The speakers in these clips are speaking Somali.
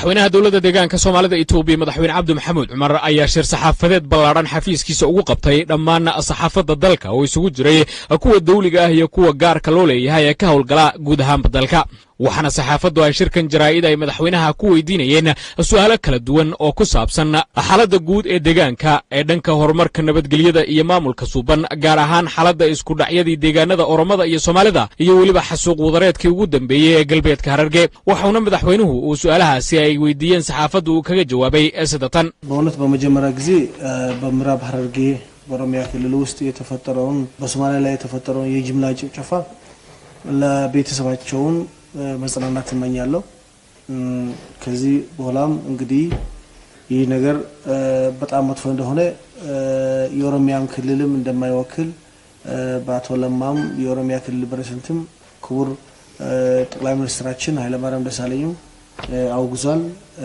madaxweynaha dowladda deegaanka soomaalida etoobiya madaxweyne cabdi maxamuud cumar ayaa shir saxaafadeed ballaadhan xafiiskiisa ugu qabtay dhammaan saxaafadda dalka oo isugu jiray kuwa dawliga ah iyo kuwa gaarka loo leeyahay ee ka howlgala guud ahaanba dalka waxaana saxaafaddu ay shirkan jaraa'id ay madaxweynaha ku weydiinayeen su'aalo kala duwan oo ku saabsan xaaladda guud ee deegaanka ee dhanka horumarka nabadgelyada iyo maamulka suuban gaar ahaan xaaladda iskudhacyadii deegaanada oromada iyo soomaalida iyo weliba xasuuq wadareedkii ugu dambeeyey ee galbeedka hararge waxauna madaxweynuhu uu su'aalahaasi ay weydiiyeen saxaafaddu uu kaga jawaabay sida tan በእውነት በመጀመሪያ ጊዜ በምዕራብ ሐረርጌ በኦሮሚያ ክልል ውስጥ የተፈጠረውን በሶማሊያ ላይ የተፈጠረውን የጅምላ ጭፍጨፋ ለቤተሰባቸውን መጽናናት እመኛለሁ። ከዚህ በኋላም እንግዲህ ይህ ነገር በጣም መጥፎ እንደሆነ የኦሮሚያን ክልልም እንደማይወክል በአቶ ለማም የኦሮሚያ ክልል ፕሬዝዳንትም ክቡር ጠቅላይ ሚኒስትራችን ኃይለማርያም ደሳለኝም አውግዟል።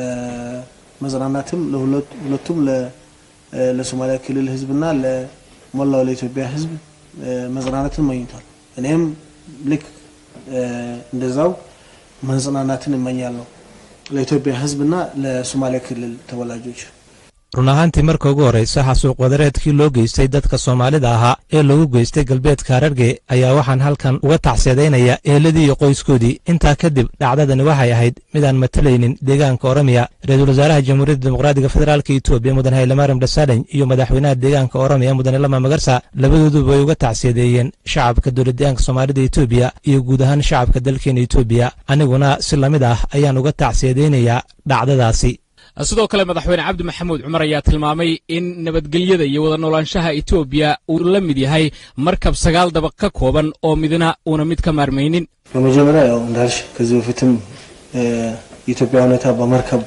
መጽናናትም ለሁለቱም ለሶማሊያ ክልል ህዝብና ለሞላው ለኢትዮጵያ ህዝብ መጽናናትን መኝቷል። እኔም ልክ እንደዛው መጽናናትን እመኛለሁ ለኢትዮጵያ ህዝብና ለሶማሊያ ክልል ተወላጆች። run ahaantii marka ugu horraysa xasuuq wadareedkii loo geystay dadka soomaalida ahaa ee lagu geystay galbeedka hararge ayaa waxaan halkan uga tacsiyadaynaya eeladii iyo qoyskoodii intaa kadib dhacdadani waxay ahayd midaan matalaynin deegaanka oromiya ra-iisul wasaaraha jamhuuriyadda dimuqraadiga federaalka etoobiya mudan haylamaaram dhasaalany iyo madaxweynaha deegaanka oromiya mudane lama magarsa labadooduba way uga tacsiyadeeyeen shacabka dowladdeegaanka soomaalida etoobiya iyo guud ahaan shacabka dalkeena etoobiya aniguna si lamid ah ayaan uga tacsiyadaynayaa dhacdadaasi sidoo kale madaxweyne cabdi maxamuud cumar ayaa tilmaamay in nabadgelyada iyo wada noolaanshaha etoobiya uu la mid yahay markab sagaal dabaq ka kooban oo midna uuna mid ka maarmaynin በመጀመሪያ ያው እንዳልሽ ከዚህ በፊትም የኢትዮጵያ ሁኔታ በመርከብ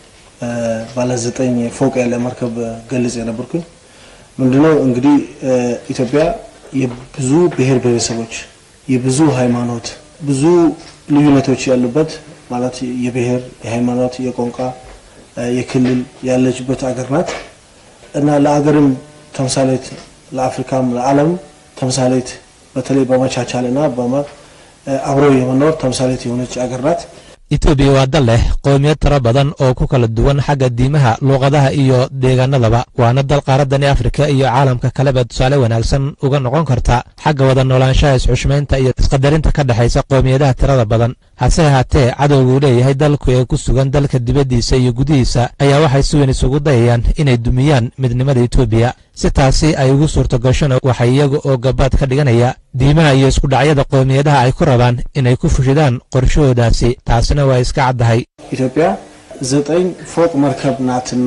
ባለ ዘጠኝ ፎቅ ያለ መርከብ ገልጽ የነበርኩኝ ምንድነው እንግዲህ ኢትዮጵያ የብዙ ብሔር ብሔረሰቦች የብዙ ሃይማኖት ብዙ ልዩነቶች ያሉበት ማለት የብሔር የሃይማኖት የቋንቋ የክልል ያለችበት አገር ናት እና ለአገርም ተምሳሌት ለአፍሪካም ለዓለም ተምሳሌት በተለይ በመቻቻል እና አብሮ የመኖር ተምሳሌት የሆነች አገር ናት። etoobiya waa dal leh qowmiyad tiro badan oo ku kala duwan xagga diimaha luuqadaha iyo deegaanadaba waana dal qaaraddani afrika iyo caalamka kaleba tusaale wanaagsan uga noqon karta xagga wada noolaanshaha isxushmaynta iyo isqadarinta ka dhexaysa qowmiyadaha tirada badan hase ahaatee cadowguu leeyahay dalku ee ku sugan dalka dibaddiisa iyo gudihiisa ayaa waxay si weyn isugu dayayaan inay dumiyaan midnimada etoobiya si taasi ay ugu suurto gashona waxay iyaga oo gabaad ka dhiganaya diimaha iyo iskudhacyada qowmiyadaha ay ku rabaan inay ku fushidaan qorshahoodaasi taasina waa iska caddahay ኢትዮጵያ ዘጠኝ ፎቅ መርከብ ናትና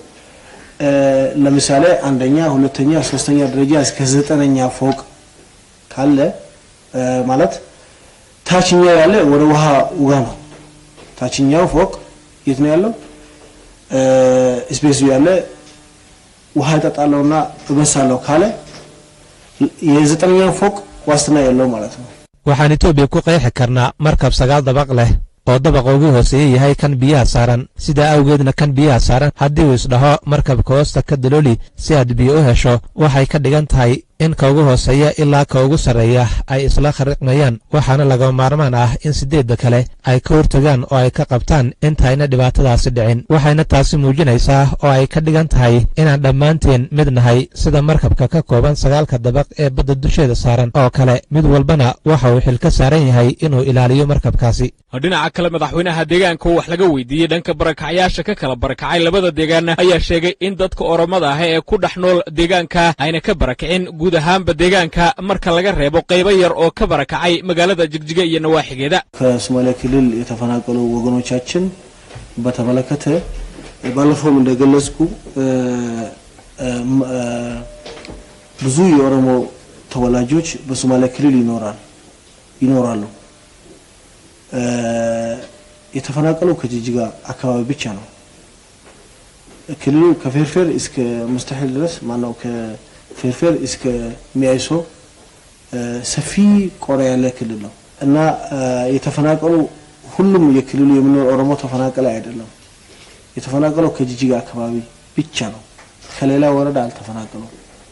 ለምሳሌ አንደኛ፣ ሁለተኛ፣ ሶስተኛ ደረጃ እስከ ዘጠነኛ ፎቅ ካለ ማለት ታችኛው ያለ ወደ ውሃ ውጋ ነው። ታችኛው ፎቅ የት ነው ያለው? ስፔሱ ያለ ውሃ እጠጣለሁና እበሳለሁ ካለ የዘጠነኛው ፎቅ ዋስትና የለው ማለት ነው። waxaan etoobiya ku qeexi karnaa markab sagaal dabaq leh oo dabaqa ugu hooseeya yahay kan biyaha saaran sidaa awgeedna kan biyaha saaran haddii uu isdhaho markabka hoosta ka dalooli si aad biyo u hesho waxay ka dhigan tahay in ka ugu hooseeya ilaa ka ugu sarreeya ay isla khariqmayaan waxaana laga maarmaan ah in siddeedda kale ay ka hortagaan oo ay ka qabtaan intayna dhibaatadaasi dhicin waxayna taasi muujinaysaa oo ay ka dhigan tahay inaan dhammaanteen mid nahay sida markabka ka kooban sagaalka dabaq ee badda dusheeda saaran oo kale mid walbana waxa uu xil ka saaran yahay inuu ilaaliyo markabkaasi dhinaca kale madaxweynaha deegaanka oo wax laga weydiiyey dhanka barakacyaasha ka kala barakacay labada deegaan ayaa sheegay in dadka oromada ah ee ku dhex nool deegaanka ayna ka barakicin guud ahaanba deegaanka marka laga reebo qaybo yar oo ka barakacay magaalada jigjiga iyo nawaaxigeeda ከሶማሊያ ክልል የተፈናቀሉ ወገኖቻችን በተመለከተ ባለፈውም እንደገለጽኩ ብዙ የኦሮሞ ተወላጆች በሶማሊያ ክልል ይኖራል ይኖራሉ። የተፈናቀለው ከጅጅጋ አካባቢ ብቻ ነው። ክልሉ ከፌርፌር እስከ ሙስተሒል ድረስ ማነው ከፌርፌር እስከ ሚያይሶ ሰፊ ቆዳ ያለ ክልል ነው እና የተፈናቀሉ ሁሉም የክልሉ የሚኖር ኦሮሞ ተፈናቀለ አይደለም። የተፈናቀለው ከጅጅጋ አካባቢ ብቻ ነው። ከሌላ ወረዳ አልተፈናቀሉም።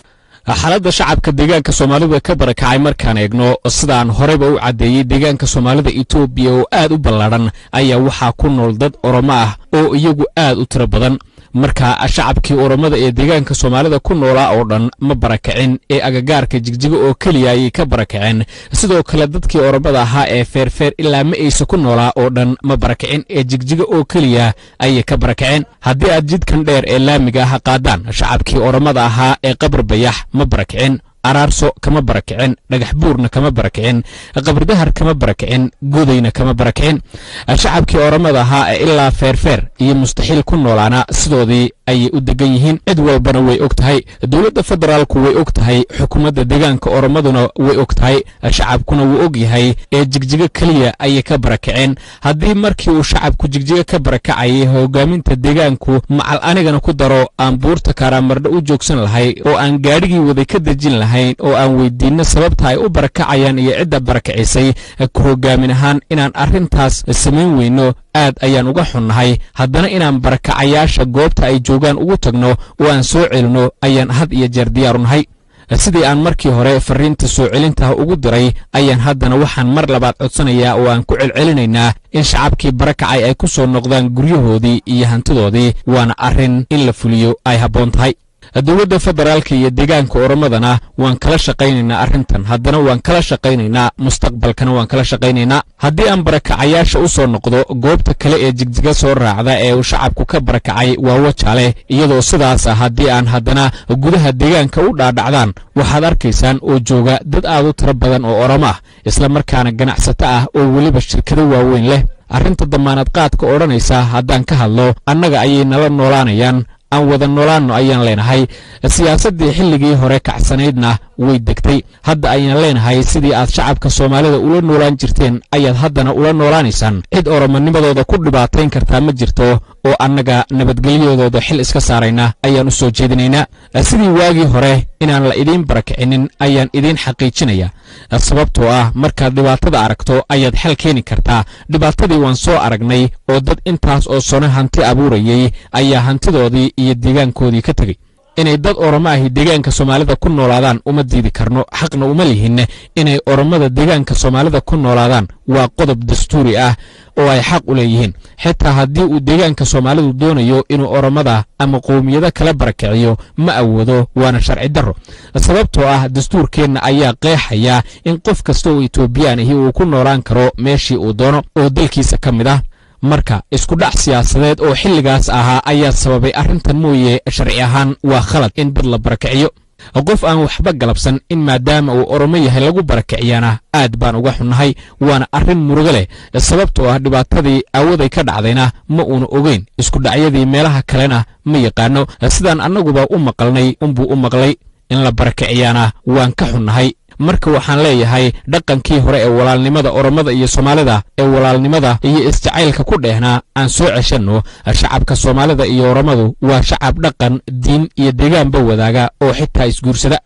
xaaladda shacabka deegaanka soomaalida ka barakacay markaan eegno sidaan horeyba u caddeeyey deegaanka soomaalida etoobiya oo aad u ballaadhan ayaa waxaa ku nool dad oromo ah oo iyagu aad u tiro badan marka shacabkii oromada ee deegaanka soomaalida ku noolaa oo dhan ma barakacin ee agagaarka jigjiga oo keliya ayay ka barakaceen sidoo kale dadkii oromada ahaa ee feerfeer ilaa ma aysa ku noolaa oo dhan ma barakicin ee jigjiga oo keliya ayay ka barakaceen haddii aad jidkan dheer ee laamiga ah qaadaan shacabkii oromada ahaa ee qabar bayax ma barakicin araarso kama barakicin dhagax buurna kama barakicin qabridahar kama barakicin godayna kama barakicin shacabkii oramada ahaa ee ilaa feerfeer iyo mustaxiil ku noolaana sidoodii ayay u degan yihiin cid walbana way og tahay dowladda federaalku way og tahay xukuumadda deegaanka oromaduna way og tahay shacabkuna wuu og yahay ee jigjigo keliya ayay ka barakaceen haddii markii uu shacabku jigjigo ka barakacayay hogaaminta deegaanku macal anigana ku daro aan buurta kaaraamardho u joogsan lahay oo aan gaadhigii waday ka dejin lahayn oo aan weydiinno sababta ay u barakacayaan iyo cidda barakacisay ku hogaamin ahaan inaan arrintaas samayn weyno aad ayaan uga xunnahay haddana inaan barakacayaasha goobta ay joogaan ugu tagno oo aan soo celinno ayaan had iyo jeer diyaaru nahay sidii aan markii hore farriinta soo celintaha ugu diray ayaan haddana waxaan mar labaad codsanayaa oo aan ku celcelinaynaa in shacabkii barakacay ay ku soo noqdaan guryahoodii iyo hantidoodii waana arrin in la fuliyo ay habboon tahay dowladda federaalka iyo deegaanka oromadana waan kala shaqaynaynaa arrintan haddana waan kala shaqaynaynaa mustaqbalkana waan kala shaqaynaynaa haddii aan barakacayaasha u soo noqdo goobta kale ee jigjiga soo raacda ee uu shacabku ka barakacay waa wajaale iyadoo sidaas ah haddii aan haddana gudaha deegaanka u dhaadhacdaan waxaad arkaysaan oo jooga dad aad u tiro badan oo oromo ah isla markaana ganacsato ah oo weliba shirkado waaweyn leh arrinta damaanad qaadka odhanaysa haddaan ka hadlo annaga ayay nala noolaanayaan aan wada noolaanno ayaan leenahay siyaasaddii xilligii hore kacsanaydna way degtay hadda ayaan leenahay sidii aad shacabka soomaalida ula noolaan jirteen ayaad haddana ula noolaanaysaan cid oromonimadooda ku dhibaatayn kartaa ma jirto oo annaga nabadgelyadooda xil iska saarayna ayaan u soo jeedinaynaa sidii waagii hore inaan la idiin barakicinin ayaan idiin xaqiijinaya sababtoo ah markaad dhibaatada aragto ayaad xal keeni kartaa dhibaatadii waan soo aragnay oo dad intaas oo sano hanti abuurayay ayaa hantidoodii iyo deegaankoodii ka tegey inay dad oromo ahi deegaanka soomaalida ku noolaadaan uma diidi karno xaqna uma lihin inay oromada deegaanka soomaalida ku noolaadaan waa qodob dastuuri ah oo ay xaq u leeyihiin xitaa haddii uu deegaanka soomaalidu doonayo inuu oromada ama qowmiyado kala barakiciyo ma awoodo waana sharci darro sababtoo ah dastuurkeenna ayaa qeexaya in qof kasta oo etoobiyaan ahi uu ku noolaan karo meeshii uu doono oo dalkiisa ka mid ah marka isku dhac siyaasadeed oo xilligaas ahaa ayaa sababay arrintan mooye sharci ahaan waa khalad in dad la barakiciyo qof aan waxba galabsan in maadaama uu oromo yahay lagu barakiciyana aad baan uga xunnahay waana arrin murugo leh sababtoo ah dhibaatadii aawaday ka dhacdayna ma uuna ogeyn isku dhacyadii meelaha kalena ma yaqaano sidaan annaguba u maqalnay unbuu u maqlay in la barakiciyaana waan ka xunnahay marka waxaan leeyahay dhaqankii hore ee walaalnimada oromada iyo soomaalida ee walaalnimada iyo isjacaylka ku dheehnaa aan soo ceshanno shacabka soomaalida iyo oromadu waa shacab dhaqan diin iyo deegaanba wadaaga oo xitaa isguursada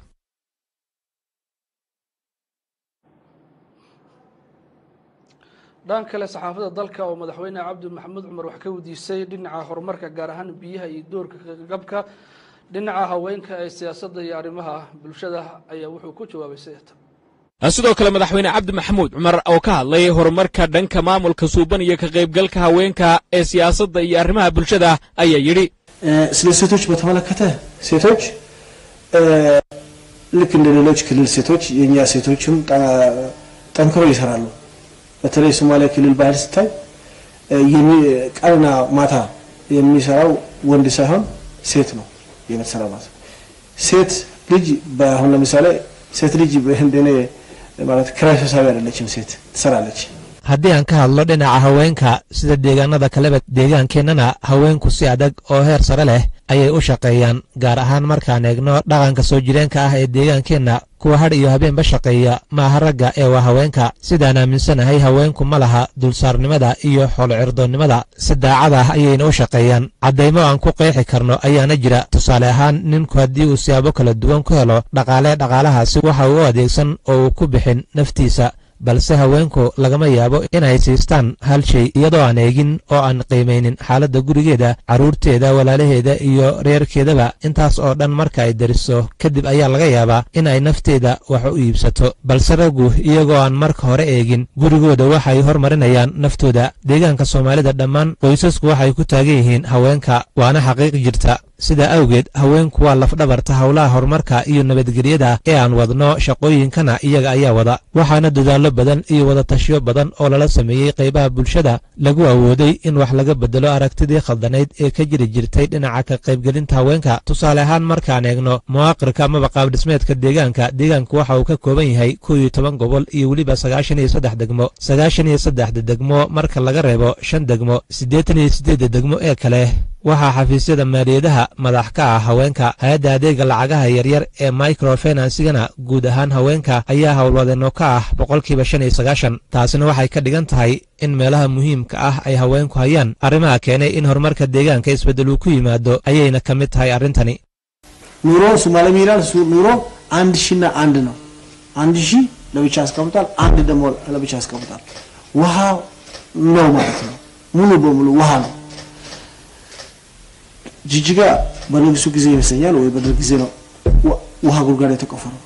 dhan kale saxaafadda dalka oo madaxweyne cabdi maxamuud cumar wax ka weydiisay dhinaca horumarka gaar ahaan biyaha iyo doorka gabka dhinaca haweenka ee siyaasadda iyo arrimaha bulshada ayaa wuxuu ku jawaabay sideeta sidoo kale madaxweyne cabdi maxamuud cumar oo ka hadlay horumarka dhanka maamulka suuban iyo ka qaybgalka haweenka ee siyaasadda iyo arrimaha bulshada ayaa yidhi ስለ ሴቶች በተመለከተ ሴቶች ልክ እንደ ሌሎች ክልል ሴቶች የእኛ ሴቶችም ጠንክሮ ይሰራሉ። በተለይ ሶማሌ ክልል ባህል ስታይ ቀንና ማታ የሚሰራው ወንድ ሳይሆን ሴት ነው የምትሰራ ማለት ነው። ሴት ልጅ አሁን ለምሳሌ ሴት ልጅ እንደኔ ማለት ክራይ ሰብሳቢ አይደለችም። ሴት ትሰራለች። haddii aan ka hadlo dhinaca haweenka sida deegaanada kaleba deegaankeennana haweenku si adag oo heer sare leh ayay u shaqeeyaan gaar ahaan markaan eegno dhaqanka soo jireenka ah ee deegaankeenna kuwa hadh iyo habeenba shaqeeya maaha ragga ee waa haweenka sidaan aaminsanahay haweenku ma laha dulsaarnimada iyo xoolocirdoonnimada si daacad ah ayayna u shaqeeyaan caddaymo aan ku qeexi karno ayaana jira tusaale ahaan ninku haddii uu siyaabo kala duwan ku helo dhaqaalee dhaqaalahaasi waxa uu u adeegsan oo uu ku bixin naftiisa balse haweenku lagama yaabo inay siistaan hal shay iyadoo aan eegin oo aan qiimaynin xaaladda gurigeeda carruurteeda walaalaheeda iyo reerkeedaba intaas oo dhan marka ay dariso kadib ayaa laga yaabaa in ay nafteeda wax u iibsato balse raggu iyagoo aan marka hore eegin gurigooda waxay hormarinayaan naftooda deegaanka soomaalida dhammaan qoysasku waxay ku taagan yihiin haweenka waana xaqiiq jirta sidaa awgeed haweenku waa lafdhabarta howlaha horumarka iyo nabadgelyada ee aan wadno shaqooyinkana iyaga ayaa wada waxaana dadaallo badan iyo wadatashiyo badan oo lala sameeyey qaybaha bulshada lagu awooday in wax laga bedelo aragtidii khaldanayd ee ka jiri jirtay dhinaca ka qaybgelinta haweenka tusaale ahaan markaan eegno muwaaqirka amaba qaabdhismeedka deegaanka deegaanku waxa uu ka kooban yahay kow iyo toban gobol iyo weliba sagaashan iyo saddex degmo sagaashan iyo saddexda degmo marka laga reebo shan degmo siddeetan iyo siddeedda degmo ee kale waxaa xafiisyada maaliyadaha madax ka ah haweenka hay-adda adeega lacagaha yaryar ee microfinansigana guud ahaan haweenka ayaa howlwadeenno ka ah boqolkiiba shan iyo sagaashan taasina waxay ka dhigan tahay in meelaha muhiimka ah ay haweenku hayaan arrimaha keenay in horumarka deegaanka isbeddel uu ku yimaado ayayna ka mid tahay arrintani ኑሮ ሶማሌ ሚላል ኑሮ አንድ ሺና አንድ ነው። አንድ ሺ ለብቻ ያስቀምጣል፣ አንድ ደግሞ ለብቻ ያስቀምጣል። ውሃ ነው ማለት ነው። ሙሉ በሙሉ ውሃ ነው። ጅጅጋ በንጉሱ ጊዜ ይመስለኛል ወይ በደርግ ጊዜ ነው ውሃ ጉድጓድ የተቆፈረው።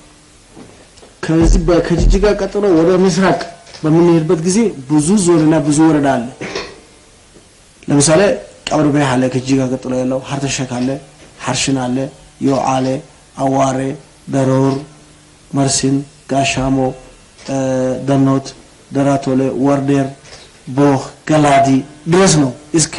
ከዚህ ከጅጅጋ ቀጥሎ ወደ ምስራቅ በምንሄድበት ጊዜ ብዙ ዞንና ብዙ ወረዳ አለ። ለምሳሌ ቀብር በያ አለ፣ ከጅጅጋ ቀጥሎ ያለው ሀርተሸክ አለ፣ ሀርሽን አለ፣ ዮዓሌ፣ አዋሬ፣ ደሮር፣ መርሲን፣ ጋሻሞ፣ ደኖት፣ ደራቶሌ፣ ወርዴር፣ ቦህ፣ ገላዲ ድረስ ነው እስከ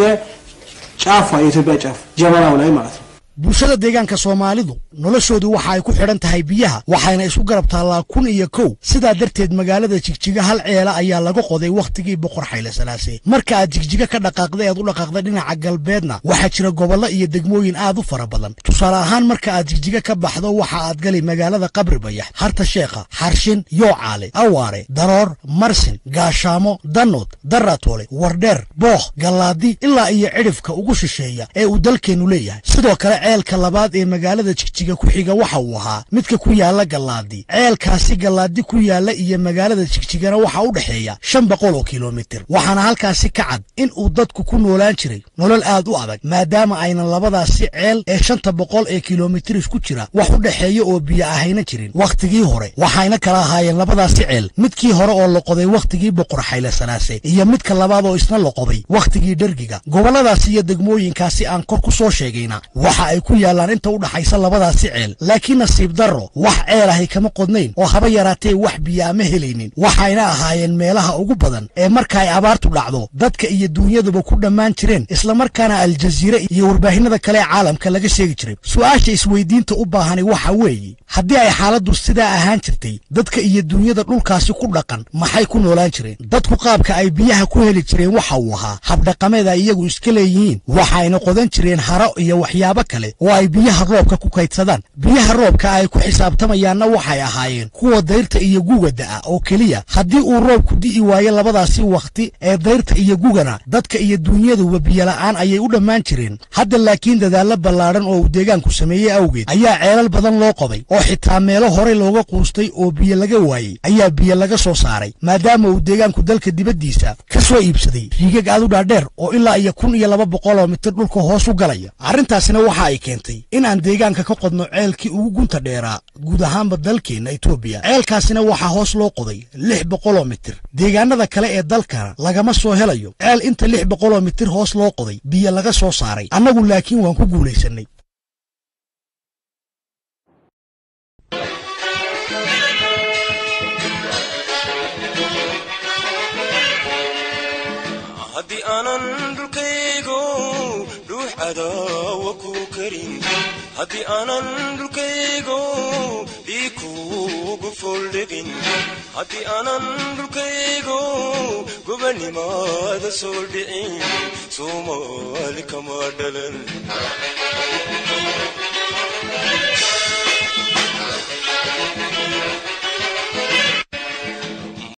ጫፏ የኢትዮጵያ ጫፍ ጀመናው ላይ ማለት ነው። bulshada deegaanka soomaalidu noloshoodu waxa ay ku xidhan tahay biyaha waxayna isu garab taallaa kun iyo kow sidaa darteed magaalada jigjiga hal ceela ayaa laga qoday wakhtigii boqor xayle salaase marka aad jigjiga ka dhaqaaqda ead u dhaqaaqda dhinaca galbeedna waxaa jira gobollo iyo degmooyin aad u fara badan tusaale ahaan marka aad jigjiga ka baxdo waxa aad gali magaalada qabri bayax harta sheekha xarshin yoocaale awaare daroor marsin gaashaamo danood daratoole wardheer bookh gallaadi ilaa iyo cidhifka ugu shisheeya ee uu dalkeennu leeyahay sidoo kale ceelka labaad ee magaalada jigjiga ku xiga waxa uu ahaa midka ku yaala gallaadi ceelkaasi gallaadi ku yaala iyo magaalada jigjigana waxaa u dhexeeya shan boqol oo kilomitir waxaana halkaasi ka cad in uu dadku ku noolaan jiray nolol aad u adag maadaama aynan labadaasi ceel ee shanta boqol ee kilomitir isku jira wax u dhexeeya oo biyo ahayna jirin wakhtigii hore waxayna kala ahaayeen labadaasi ceel midkii hore oo la qoday wakhtigii boqor xayle salaase iyo midka labaad oo isna la qoday wakhtigii dhergiga gobolladaasi iyo degmooyinkaasi aan kor ku soo sheegayna waxa ay ku yaallaan inta u dhaxaysa labadaasi ceel laakiin nasiib darro wax ceel ahay kama qodnayn oo haba yaraatee wax biyo ama helaynin waxayna ahaayeen meelaha ugu badan ee marka ay abaartu dhacdo dadka iyo dunyaduba ku dhammaan jireen islamarkaana aljaziire iyo warbaahinada kale ee caalamka laga sheegi jiray su-aasha isweydiinta u baahani waxa weeye haddii ay xaaladdu sidaa ahaan jirtay dadka iyo dunyada dhulkaasi ku dhaqan maxay ku noolaan jireen dadku qaabka ay biyaha ku heli jireen waxa uu ahaa habdhaqameed ay iyagu iska leeyihiin waxayna qodan jireen haro iyo waxyaabo kale oo ay biyaha roobka ku kaydsadaan biyaha roobka ay ku xisaabtamayaanna waxay ahaayeen kuwa dayrta iyo guga da'a oo keliya haddii uu roobku di'i waayo labadaasi wakhti ee dayrta iyo gugana dadka iyo dunyaduba biyola'aan ayay u dhammaan jireen hadda laakiin dadaallo ballaadhan oo uu deegaanku sameeyey awgeed ayaa ceelal badan loo qoday oo xitaa meelo horey looga quustay oo biyo laga waayey ayaa biyo laga soo saaray maadaama uu deegaanku dalka dibaddiisa ka soo iibsaday riigag aad u dhaadheer oo ilaa iyo kun iyo laba boqol oo mitir dhulka hoos u galaya arrintaasina waxa ay keentay in aan deegaanka ka qodno ceelkii ugu gunta dheeraa guud ahaanba dalkeenna etoobiya ceelkaasina waxaa hoos loo qoday lix boqoloo mitir deegaanada kale ee dalkana lagama soo helayo ceel inta lix boqoloo mitir hoos loo qoday biyo laga soo saaray annagu laakiin waan ku guulaysanay haddii aanan dhulkaygo dhuux cadaawa ku karin haddii aanan dhulkaygo dhiig kuugu fooldhegin haddii aanan dhulkaygo gobanimaada soo dhicin soomaali kama dhalan